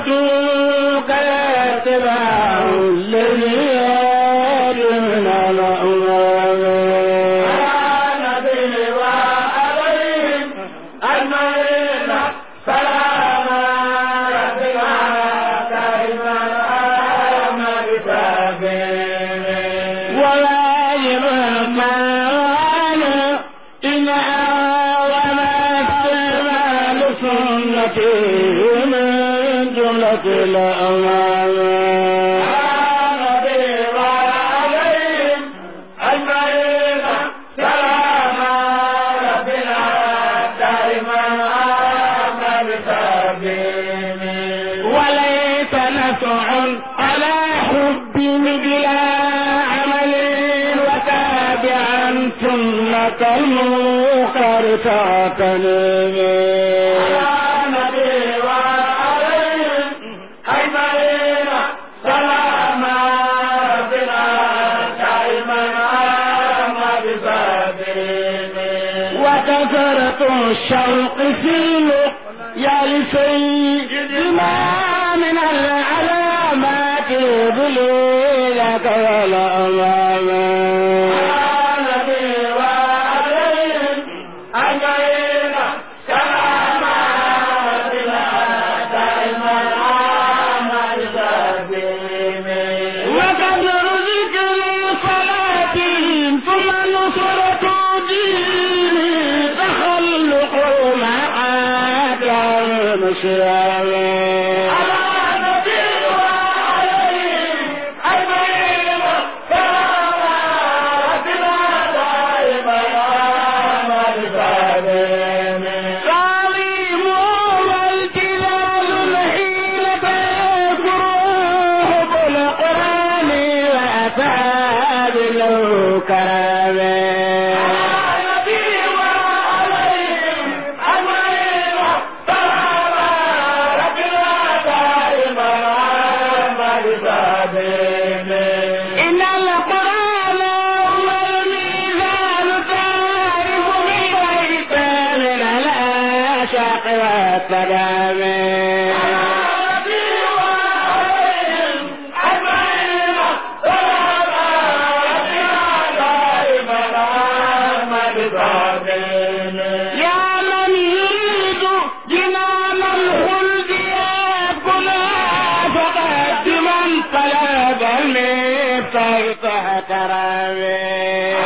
وطولك اتباع الذي من الأمم نبي وعليهم أجمعين سلام ربنا دائما أحمد سبيل وواجب المال إن أعظم استعمال سنتي من جملة الأمام نبي وعليهم أجمعين سلام ربنا دائما أحمد سبيل وليس نفع على حب بلا عمل وتابعا سنة المختار تعتني نبي وعليهم أجمعين سلام ربنا دائما أحمد سبيل وكثرة الشوق في يا لسيد ما من العلامات بليلك والأمام نبي وعليهم أجمعين سلام ربنا دائما أحمد سبيل وقدر ذكر صلاة ثم نصرة دين تخلق معك المشيار تعظيم والجلال الحيلة يكره بالقرآن وأفعال له كرامه إن القرآن هو الميزان تعرف ببيت من الآشاق والسلام يا من يريد جنان الخلد يأكل فقدما طلب المفتاح كرامه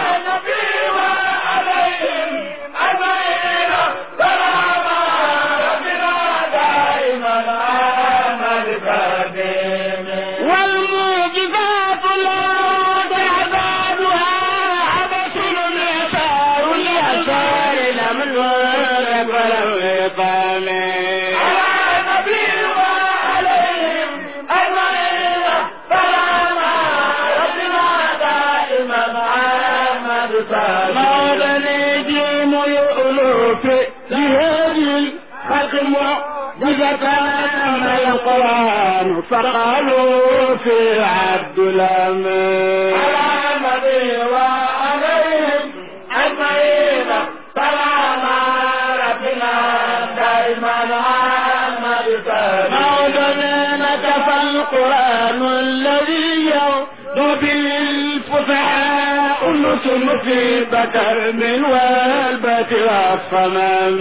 والمعجزات لا تعدادها عبس اليسار اليسار لم الورق ولم يطعم مولا نجيم يؤلف لهذه الخلق معجزة أما القرآن فقالوا في عبد الأمان مولانا نكفى القرآن الذي يغدو بالفصحاء النسم في بكر من والبت والصمام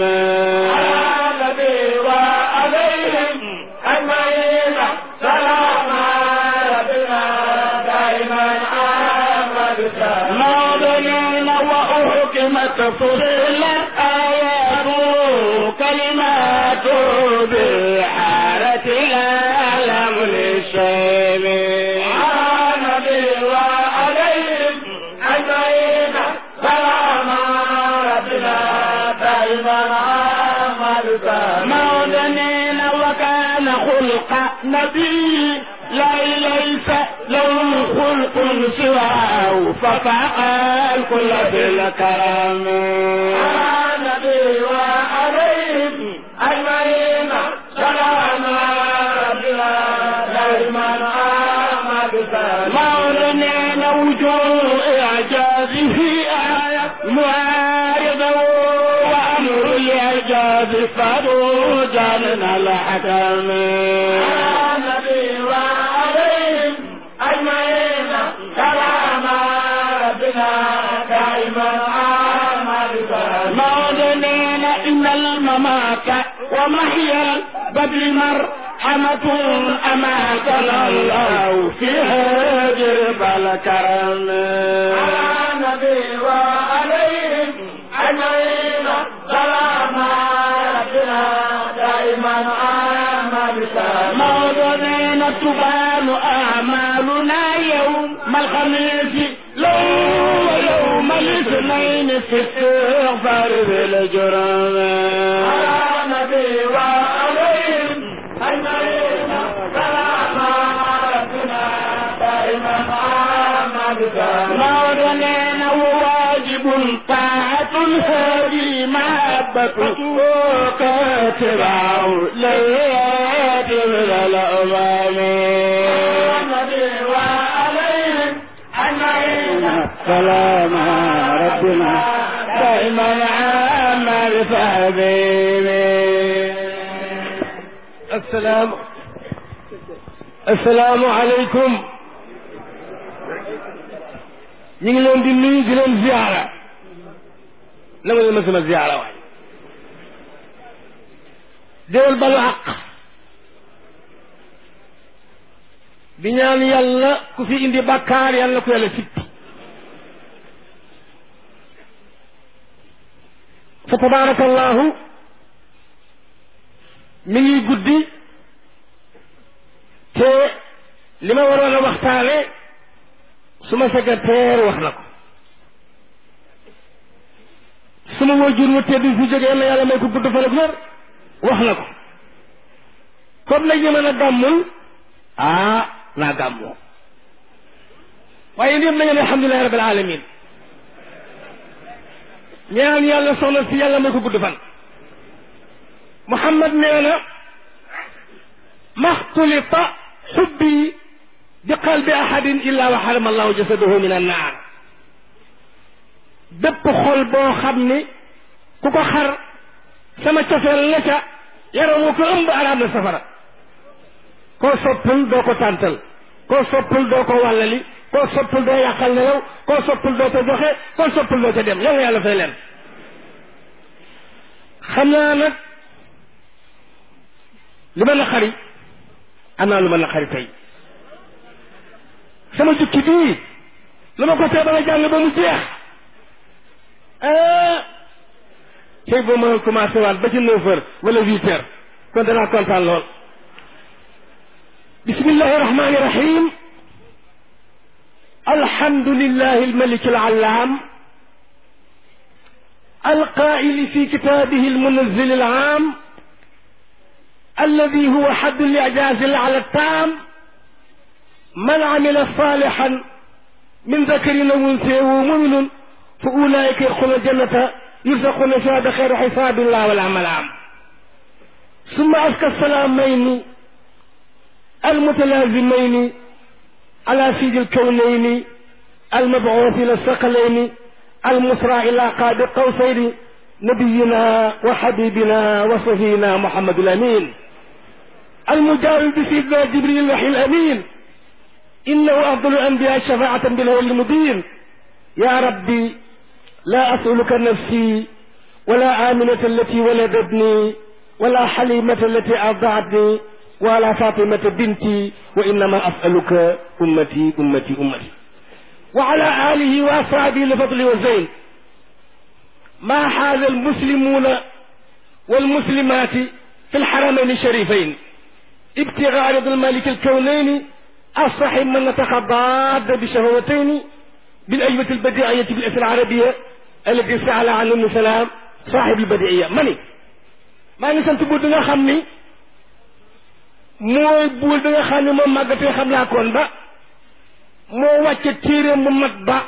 مولانا وأحكمت فصلت آيات كلمات بحارة العالم للشيب مولانا وكان خلق نبي لا ليس له خلق سواه ففاق الكل بالكرم مولانا وجوه إعجازه آية معارضة وأمر اليد الإعجاز فروجا من الحكم على النبي وعليهم أجمعين سلام ربنا دائما عام بسلام موطنين إن الممات ومحيا البدر مرحمة أماتنا الله في هجر بالكرم على النبي وعليهم أجمعين سلام ربنا دائما عام بسلام موطنين تبان أعمالنا يوم الخميس لو يوم الاثنين في استغفار بالجرم على النبي وعليهم أجمعين سلام ربنا دائما عام بسلام موطنين واجب طاعة الهادي محبة وكاتبه ليات من الأمام النبي وعليهم أجمعين سلام ربنا دائما عام بحبيبي السلام السلام عليكم ñu ngi leen di nuyu di leen ziara na ma leen ma sama ziara waay déwal balu àq di ñaan yàlla ku fi indi bàkkaar yàlla ku yàlla sippi fa tabarakallahu mi ngi guddi te li ma waroon a waxtaane suma secrétaire wax na ko suma wajur wu tedd fi jógee na yàlla may ko gudd fan ak wér wax na ko comme nag ñu mën a gàmmul ah naa gàmmoo waaye ndéem nañu ne alhamdulilahi rabbil alamin ñaan yàlla soxna si yàlla may ko gudd fan Muhammad nee na maxtulita xubbi bi qalbi ahadin illa wa xarama allahu jasadahu min annaar bépp xol boo xam ni ku ko xar sama cofeel la ca yaramu ko ëmb araam na safara koo soppul doo ko tàntal koo soppul doo ko wàllali koo soppul doo yàqal nelaw koo soppul doo ko joxe koo soppul doo ca dem yàlla yàlla fay leen xam naa nag li ma naqari am naa lu ma naqari tey sama jukki bii lu ma ko tee ba nga jàng ba mu jeex ah tey boo ma commencé waat ba ci neuf heures wala huit heures kon danaa kontaan lool bismillahi rahmani rahim alhamdulillahi almalik alalam القائل في كتابه المنزل العام الذي هو حد الإعجاز على التام من عمل صالحا من ذكر أو أنثى ومؤمن فأولئك يدخلون الجنة يرزقون فيها بخير حساب الله والعمل عام ثم أزكى السلامين المتلازمين على سيد الكونين المبعوث إلى الثقلين المسرى إلى قاب قوسين نبينا وحبيبنا وصفينا محمد الأمين المجاور بسيدنا جبريل الوحي الأمين إنه أفضل الأنبياء شفاعة بالهول المبين يا ربي لا أسألك نفسي ولا آمنة التي ولدتني ولا حليمة التي أرضعتني ولا فاطمة بنتي وإنما أسألك أمتي أمتي أمتي وعلى آله وأصحابه لفضل والزين ما حاز المسلمون والمسلمات في الحرمين الشريفين ابتغاء رضا الملك الكونين الصحيح من نتخضاد بشهوتين بالأجوبة البديعية بالأسر العربية التي سأل عنه ابن سلام صاحب البديعية ماني maa ngi sant buur bi nga xam ni mooy buur bi nga xam ni moom màggatee xam laa koon ba moo wàcce téeréem bu mat ba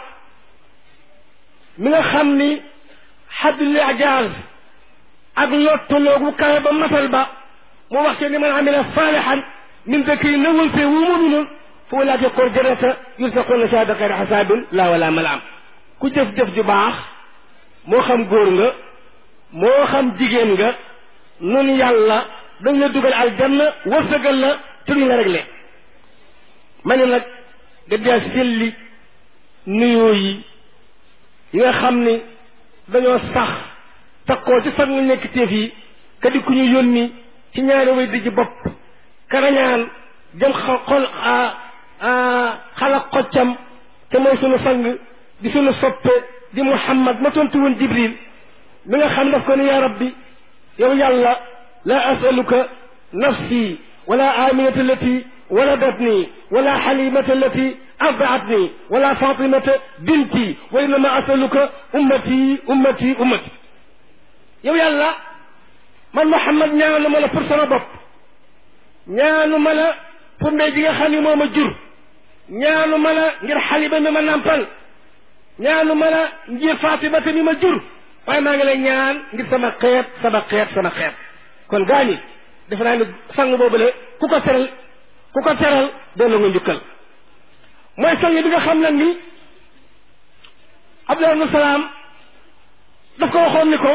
mi nga xam ni xaddul ijaaz ak lottaloogu kawe ba matal ba mu wax ci ni man amila saalihan min dakari nawun fe wu muminun fa walaat yaqul jannata yursaquna shahada xayra xasaabin laa wala malaam ku jëf-jëf ju baax moo xam góor nga moo xam jigéen nga nun yàlla dañ la dugal aljanna wërsëgal la te duñ la réglé ma ne nag nga dee selli nuyoo yi yi nga xam ni dañoo sax takkoo ci sax mu nekk téef yi ka di ku ñu yónni ci ñaari way di ji bopp karañaan jëm xa xol xala xoccam te mooy sunu sang di sunu soppe di muhammad ma tontu woon jibril mi nga xam daf ko ni ya rabbi yow yàlla la asaluka nafsi wala aminata allati waladatni wala xalimata allati ardaatni wala fatimata binti wa innama asaluka ummati ummati ummati yow yàlla man muhammad ñaanu ma la pour sama bopp ñaanu ma la pour ndey ji nga xam ni moo ma jur ñaanu ma la ngir xaliba mi ma nàmpal ñaanu ma la ngir fatimata mi ma jur waaye maa ngi lay ñaan ngir sama xeet sama xeet sama xeet kon gaañi defe naa ni sang boobule ku ko teral ku ko teral delloo nga njukkal mooy sang bi nga xam nag ni Abdullah ibn Salaam daf ko waxoon ni ko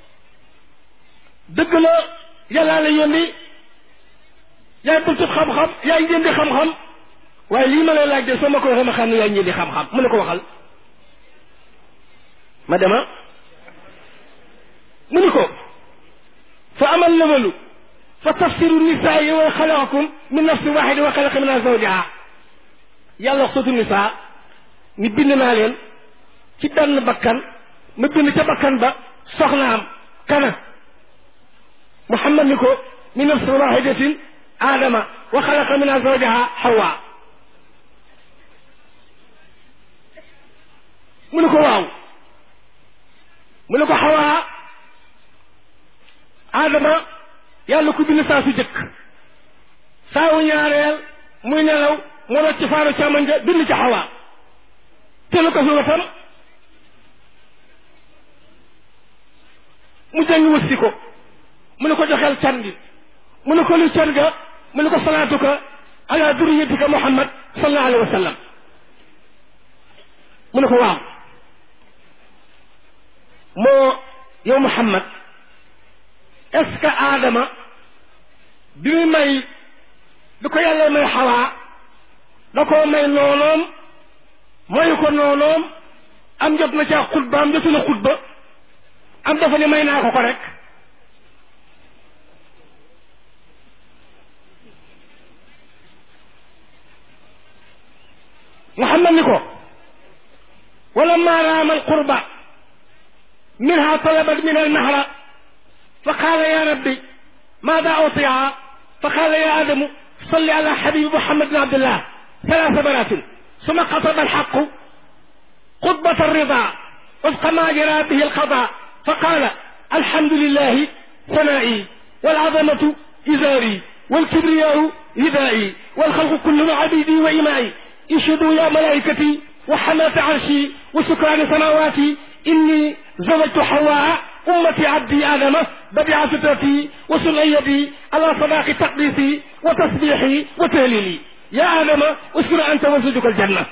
dëgg la yàllaa la yónni yaay bëccëg xam-xam yaay njëndi xam-xam waaye lii ma lay laaj de soo ma ko waxee ma xam ne yaay njëndi xam-xam mu ne ko waxal ma dema mu ni ko fa amal lawalu fa tafsiru nisaa yi wa xalaqakum min nafsin waxida wa xalaqa minha zawjaha yàlla wax sootu nisaa ni bind naa leen ci benn bakkan ma bind ca bakkan ba soxnaam kana muhammad ni ko min nafsin waxidatin aadama wa xalaqa minha zawjaha hawa mu ne ko waaw mu ne ko xawaa aadama yàlla ku bind saa su jëkk saawu ñaareel muy nelaw mu rocc ci faaru càmmoñ ja bind ci xawaa telu ko fi watam mu jëng wëssi ko mu ne ko joxeel can gi mu ne ko lu can ga mu ne ko salaatuka ala duriyatika muhammad sallallahu alayhi wa sallam mu ne ko waaw moo yow muhammad est-ce que aadama bi muy may bi ko yàlla may xawaa da koo may noonoom mayu ko noonoom am jot na caa xutba am jotu na xutba am dafa ne may naa ko ko rek muhammad ni ko wala ma raama alqurba منها طلبت من المهر فقال يا ربي ماذا أوصيها فقال يا آدم صل على حبيب محمد بن عبد الله ثلاث مرات ثم خطب الحق خطبة الرضا وفق ما جرى به القضاء فقال الحمد لله ثنائي والعظمة إزاري والكبرياء ردائي والخلق كلهم عبيدي وإمائي اشهدوا يا ملائكتي وحماة عرشي وسكران سماواتي إني زوجت حواء أمتي عبدي آدم بديع فطرتي وسنع يدي على صداق تقديسي وتسبيحي وتهليلي يا آدم اسكن أنت وزوجك الجنة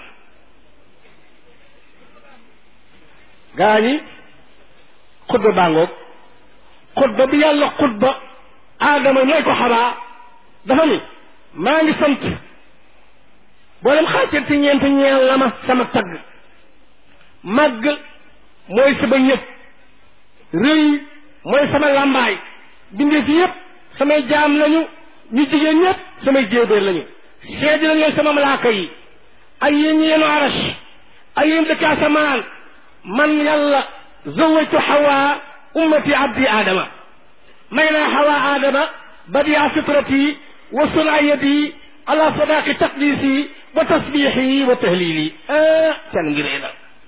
gaañi xutba bàngoog xutba bi yàlla xutba aadama ñooy ko xabaa dafa ni maa ngi sant boolem xaajal ci ñeent ñeel la ma sama tagg màgg mooy sama ñëpp rëy mooy sama làmbaay bindee fi yëpp samay jaam lañu ñu jigéen ñëpp samay jéebéer lañu seedi la ñooy sama malaaka yi ak yéen ñi yenu arash ak yéen dëkk asamaan man yàlla zawajtu xawaa ummati abdi aadama may naa xawaa aadama badia fitrati wa sunayati ala sadaqi taqdisi wa tasbixi wa tahlili ah can ngi rëy na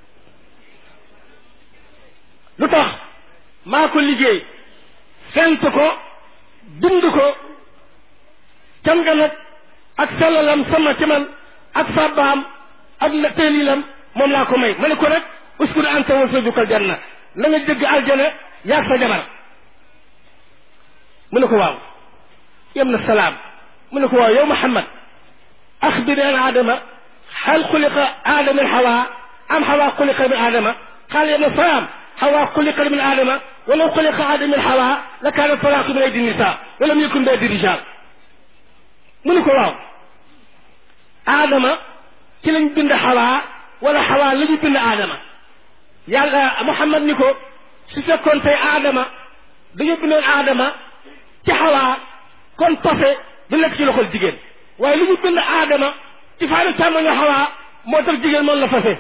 lu tax maa ko liggéey fent ko bind ko cam nga nag ak sellalam sama ci man ak sàbbaam ak la teelilam moom laa ko may ma ne ko rek uskun anta wa zawjukal janna na nga jëgg aljana yaag sa jabar mu ne ko waaw yem na salaam mu ne ko waaw yow Muhammad axbir an aadama hal xuliqa aadama min xawaa am xawaa xuliqa min aadama qaal yem na salaam حواء خلق من آدم ولو خلق آدم من حواء لكان الطلاق من أيدي النساء ولم يكن بأيدي الرجال من ko waaw aadama ci lañ bind xawaa wala xawaa la ñu bind aadama yàlla Muhammad ni ko su fekkoon tey aadama dañu bindoon aadama ci xawaa kon pase du nekk ci loxol jigéen waaye lu ñu bind aadama ci faaru càmmoñu xawaa moo tax jigéen moom la fase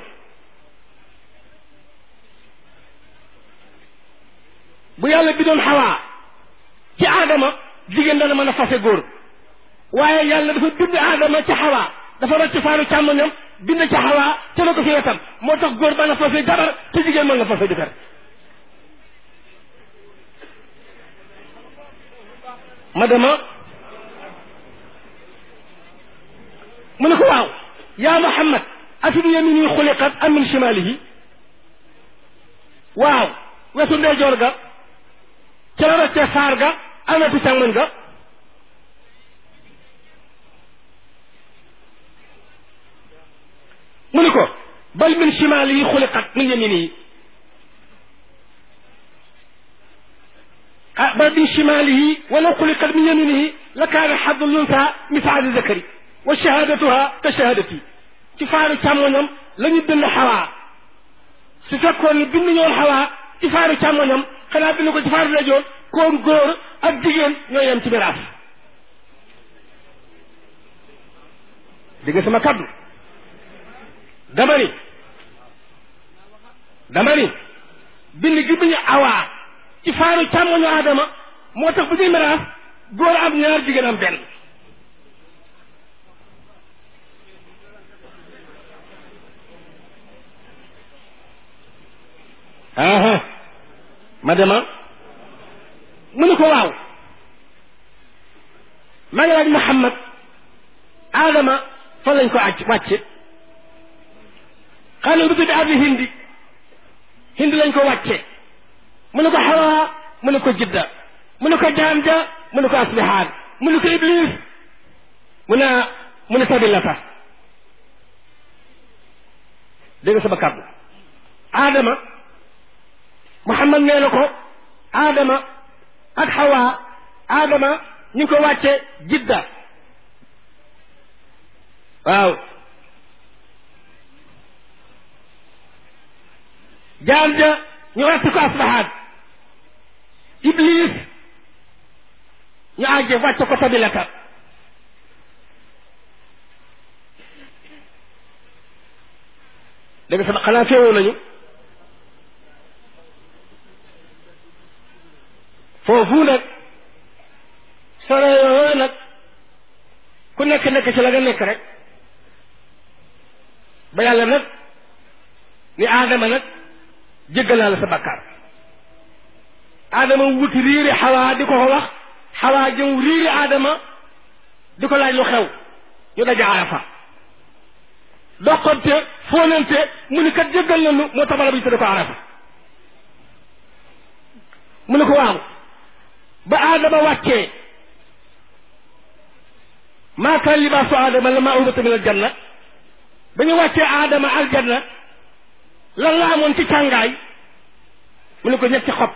bu yàlla bi doon xawaa ci aadama jigéen dana mën a fase góor waaye yàlla dafa bind aadama ci xawaa dafa rocc faaru càmmoñam bind ci xawaa te la ko fi wetam moo tax góor mën a fase jabar te jigéen mën na fase jëkkër ma dama mu ne ko waaw yaa Muhammad afi bi yamini xuliqat am min shimalihi waaw wetu ndeyjoor ga ca la roccee faar ga am wetu càmmoñ ga mu ni ko bal min shimalihi xuliqat min yaminihi ah bal min shimalihi walaw xuliqat min yaminihi la kaana xaddu lunsa misaali zakari wa shahadatuha ka shahadati ci faaru càmmoñam la ñu bind xawaa su fekkoon ni bind ñoon xawaa ci faaru càmmoñam xanaa bind ko ci faaru lajoon koon góor ak jigéen ñoo yem ci miraas dégg sama kaddu dama ni dama ni bind gi biñu awaa ci faaru càmmoñu aadama moo tax bu ñuy miraas góor am ñaar jigéen am benn aha ma dema mu ni ko waaw ma ngi laaj Muhammad Adama fan lañ ko àcc wàcce xanaa bi tudd abi hindi hindi lañ ko wàcce mu ne ko xawaa mu ne ko jidda mu ne ko jaam ja mu ne ko aslihaan mu ne ko iblis mu ne mu ne sabilata dégg nga sama kàddu Adama Muhammad nee na ko Adama ak Hawa Adama ñu ngi ko wàcce Jidda waaw jaam ja ñu wàcce ko Asbahaan Iblis ñu àgge wàcce ko Sabilata dégg nga sama xanaa féewoo nañu foofu nag sore yooyu nag ku nekk nekk ci la nga nekk rek ba yàlla nag ni aadama nag jéggalaa la sa bakkaar aadama wuti riiri xawaa di ko ko wax xawaa jëm riiri aadama di ko laaj lu xew ñu daja arafa doqante fóonante mu ni kat jéggal nañu moo tax bala bi tudde ko arafa mu ne ko waaw ba aadama wàccee maa kaan libaasu aadama la maa ubata min aljanna ba ñu wàccee aadama aljanna lan la amoon ci càngaay mu ne ko ñetti xob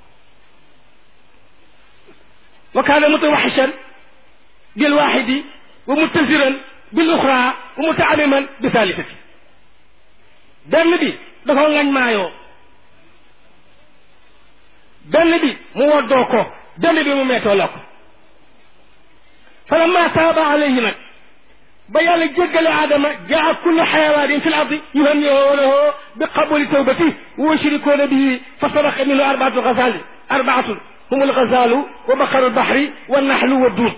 wa kaana mutawaxishan bil waaxidi wa muttasiran bil uxra wa mutaamiman bi thalithati benn bi dafa ngañ maayoo benn bi mu woddoo ko benn bi mu meetoo la ko falamma taaba alayhi nag ba yàlla jéggale aadama jaa kullu xayawaanin fi l ardi yuhanniunahu bi qabuli tawbati wa yushrikuuna bihi fa sadaqa minhu arbaatu gazali arbaatun hum algazalu wa baqaru lbahri wa naxlu wa duud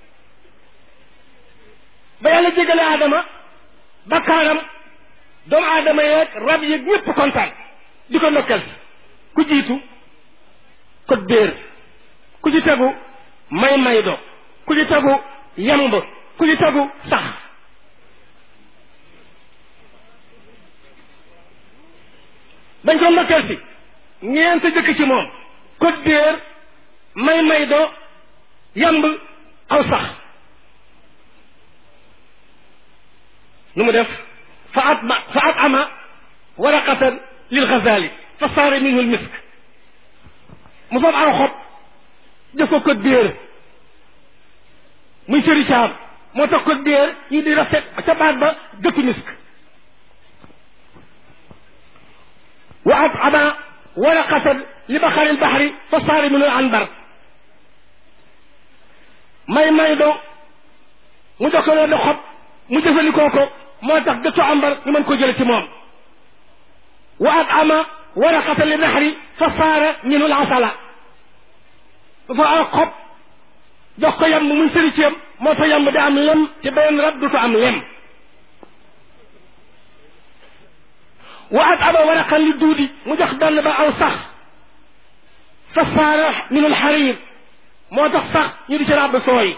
ba yàlla jéggale aadama bakkaaram doomu aadama yeeg rab yeeg ñëpp kontaan di ko ndokkal ku jiitu ko béer ku ci tegu may may do ku ci tegu yamb ku ci tegu sax bañ ko ndokkeel si ñeent jëkk ci moom ko béer may may do yamb aw sax nu mu def fa at ma fa at ama waraqatan lil xazali fa saara minhu lmisk mu fab aw xob def ko ko déer muy sëri caam moo tax ko déer ñu di rafet ca baat ba dëkku misk wa at'ama waraqatan li baxari lbaxri fa saara minhu anbar may may do mu jox ko leen xob mu jëfandikoo ko moo tax dëttu ambar ñu mën ko jële ci moom wa at'ama waraqatan li naxri fa saara minhu lasala dafa aw xob jox ko yamb muy sëri ceem moo tax yamb di am lem ci beneen rab du am lem wa at'ama waraqan li duudi mu jox benn ba aw sax fa saara minhu lxarir moo tax sax ñu di ci ràbb sooy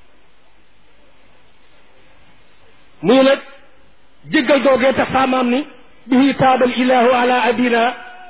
muy nag jéggal googee tax saamaam ni bihi taabal ilahu ala abina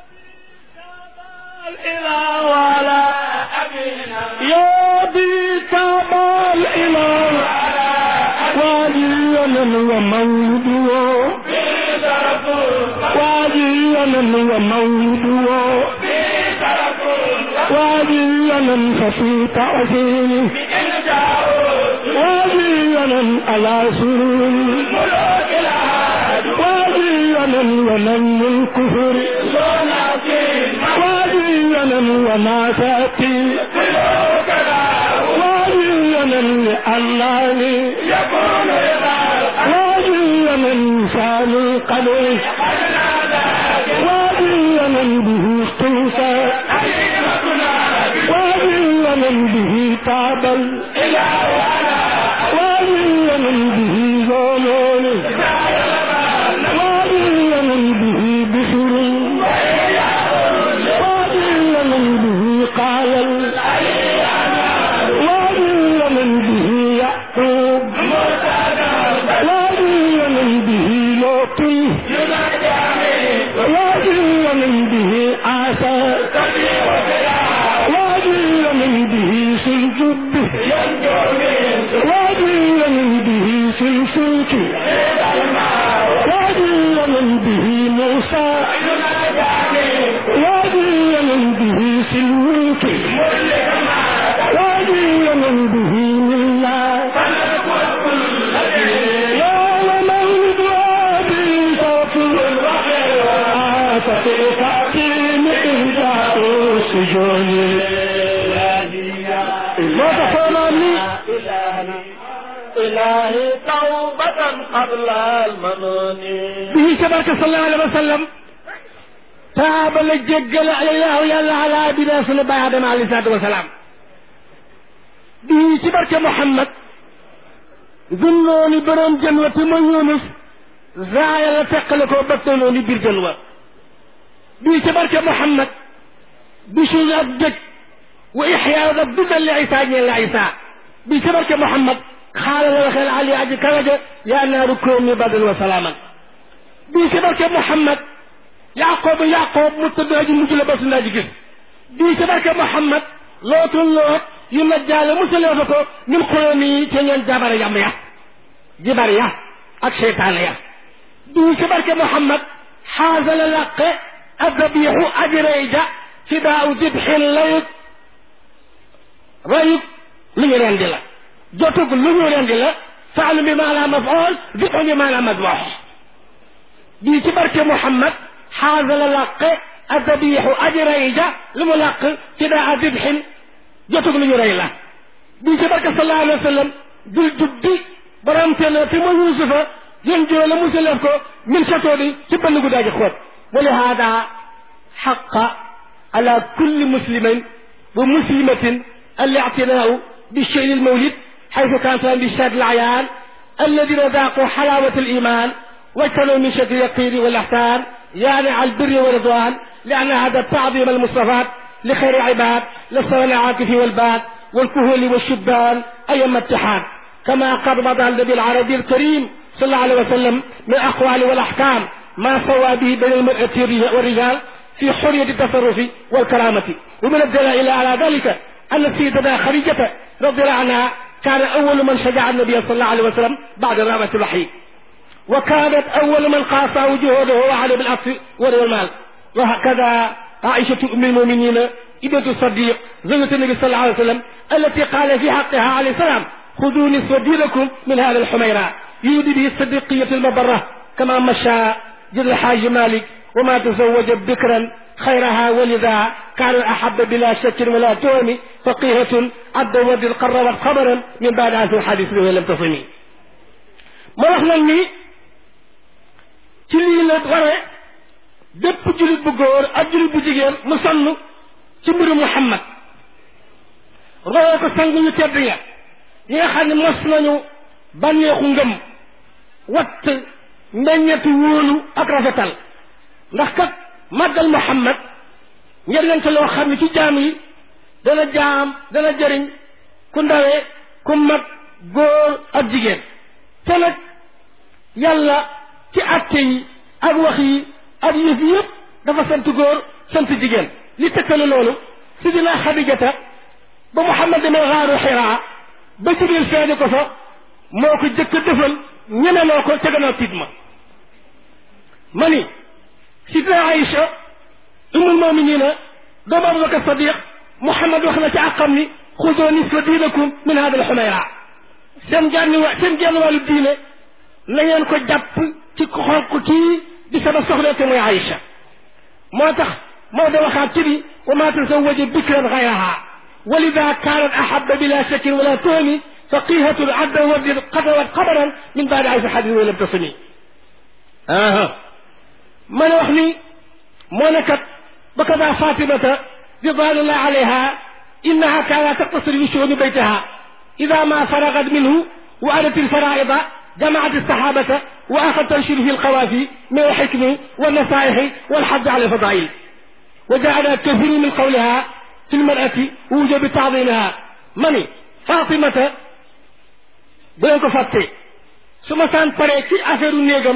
الإله على أبينا يا بي taabal ilahu waajiyanan wa mawludu في رسول waajiyanan wa mawludu في رسول waajiyanan fafi taasini إن جاءوا waajiyanan ala sururi ملوك العاد واجينا ونم الكفر ونعطيهم واجينا وما تأتي ملوك العاد واجينا لأنني يكون إذا واجينا لسان القدر قد نادى واجينا به قوسا حليمتنا واجينا به تعب الإله على واجينا به زمان واجينا به بشر واجينا به قال واجينا به يعقوب واجينا به لوط واجينا به عيسى واجينا به سلجب واجينا به سلسلك واجينا به موسى واجينا به سلوك واجينا به لله يا مولد وادي صوت آتت تأتيم إهداء سجون ما تفهمني إلهي توبة قبل المنون به تبارك صلى الله عليه وسلم تاب لججل الله يلا على أبينا سنة باي آدم عليه الصلاة والسلام به تبارك محمد ذنوني برم جنوة من يونس زايا لا تقلكو بطلوني بير جنوة به تبارك محمد بشو أبدك وإحياء ضد لعيسى جل عيسى به تبارك محمد قال له خير علي عجي كرجة يا نار كوني بدل وسلاما bii ci barke Muhammad Yaqoob Yaqoob mu tëdd aji mujj la bas naa ji gis bii ci barke Muhammad lootul loot yu la jaale musalee fa ko ñun xoyoon yi te ngeen jabare yam ya jibar ya ak seytaane ya bii ci barke Muhammad xaasa la laqe addabiixu aji rey ja ci daaw dibxin layut rayut lu ñu rendi la jotug lu ñu rendi la faalu bi maanaam mafool dibxu bi maanaam madwax bii ci barke Muhammad xaasa la làqe addabiixu aji rey ja lu mu làq ci daa dibxin jotug lu ñu rey la bii ci barke sallallahu alayhi wa sallam dul jubbi borom te na fi ma yuusufa yéen joo la musalef ko min satoo di ci bënn gu daaji xóot wa lihaada xaqa ala kulli muslimin wa muslimatin الاعتناء بالشيء المولد حيث كانت بشهاد الأعيان الذين ذاقوا حلاوة الإيمان واجتنوا من شكل اليقين والإحسان يعني على البر والرضوان لأن هذا التعظيم المصطفى لخير العباد لسوى العاكف والباد والكهول والشبان أيما اتحاد كما قد وضع النبي العربي الكريم صلى الله عليه وسلم من الأقوال والأحكام ما سوى به بين المرأة والرجال في حرية التصرف والكرامة ومن الدلائل على ذلك أن سيدنا خديجة رضي الله عنها كان أول من شجع النبي صلى الله عليه وسلم بعد رابة الوحي وكانت أول من قاس جهوده وعلى بالعطف والمال wa hakada aishatu ummi almuminina ibnatu sadiq zawjatu nabi sallallahu alayhi wa sallam التي قال في حقها عليه السلام خذوا نصف دينكم من هذا الحميراء يريد به الصديقية المبرة كما مشى جد الحاج مالك وما تزوج بكرا خيرها ولذا كان أحب بلا شك ولا توم فقيهة عد ود قربت خبرا من بعد هذا الحديث به لم تصمي ما رحنا ني ci lii la waree bépp julit bu góor ak julit bu jigéen mu sonn ci mbiru Muhammad royee ko sang ñu tedd ya yi nga xam ne mos nañu bànneexu ngëm watt meññetu wóolu ak rafetal ndax kat màggal Muhammad njëriñ ca loo xam ne ci jaam yi dana jaam dana jëriñ ku ndawee ku mag góor ak jigéen te nag yàlla ci atte yi ak wax yi ak yëf yëpp dafa sant góor sant jigéen li tëkkale loolu sidina Xadijata ba Muhammad demee xaaru xiraa ba Jibril feeñu ko fa moo ko jëkk a defal ñemeloo ko ca gannaaw tiit ma ma ni sidina Aïcha umul muminina doomu Abubakar Sadiq Muhammad wax na ci àqam ni xudoo nisfa diinakum min hada al xumayra seen genn wa seen genn wàllu diine na ngeen ko jàpp ci xonq kii di sama soxna te muy Aïcha moo tax moo da waxaat ci bi wa ma tazawaja bikran xayraha ولذا كانت أحب بلا شك ولا تهم فقيهة عد ورد قدرت قبرا من بعد عيش حديث ولم تصمي آه من وحني مونكت بكذا فاطمة رضوان الله عليها إنها كانت تقتصر بشؤون بيتها إذا ما فرغت منه وأتت الفرائض جمعت الصحابة وأخذت تنشر في القوافي من الحكم والنصائح والحج على الفضائل وجعل كثير من قولها في المرأة وجب تعظيمها mani Fatimata bu ko fàtte su ma saan paree ci affaire u néegam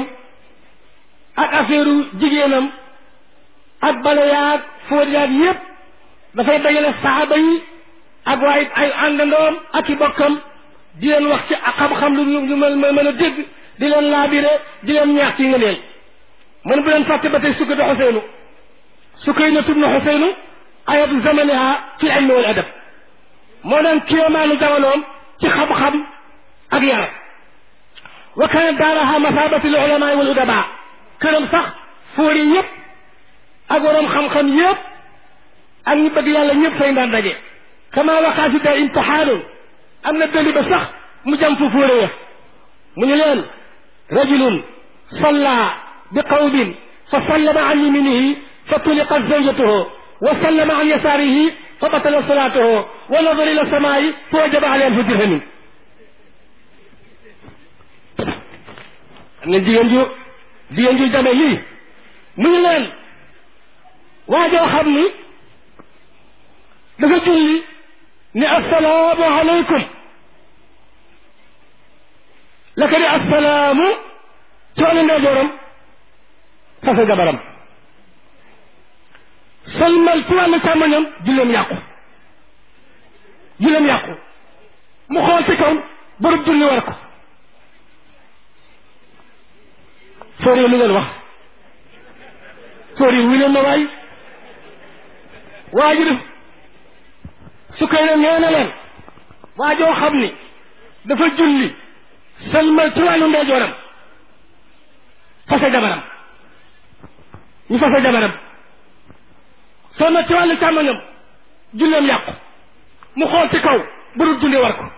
ak affaire u jigéenam ak bale yaag fóot yaag yépp dafay dajale saxaaba yi ak waaye ay àndandoom ak i bokkam di leen wax ci xam-xam lu ñu mën a dégg di leen laabire di leen ñaax ci ngëneel man bu leen fàtte ba tey sukkatu Xuseynu Sukaynatu bnu Xuseynu ayatu zamaniha fi ilmi wal adab moo doon kéemaanu jamonoom ci xam-xam ak yar wa kana daaraha masabati l ulama wal udaba këram sax fóori yëpp ak waroom xam-xam yëpp ak ñi bëgg yàlla ñëpp fay daan daje kama waxaa si da imtixaanun am na dëli ba sax mu jam fu fóore ya mu ñu leen rajulun salla bi qawmin fa sallama an yaminihi fa tuliqat zawjatuhu wa sallama an yasaarihi fa batala salaatuhu wa nadara ila samaayi fa wajaba alayhi alfu dirhamin am ngeen jigéen ju jigéen ju jame lii mu ñu leen waajoo xam ni dafa julli ni assalaamu aleykum la ko ni assalaamu coole ndeyjooram fasa jabaram salmal ci wàllu càmmoñam julleem yàqu julleem yàqu mu xool ci kaw bërëb julli war ko foor yi lu ngeen wax foor yi wu leen ma waay waa ji def su koy ne nee na leen waa joo xam ni dafa julli salmal ci wàllu ndeyjooram fase jabaram ñu fase jabaram salmal ci wàllu càmmoñam julleem yàqu mu xool ci kaw bërëb julli war ko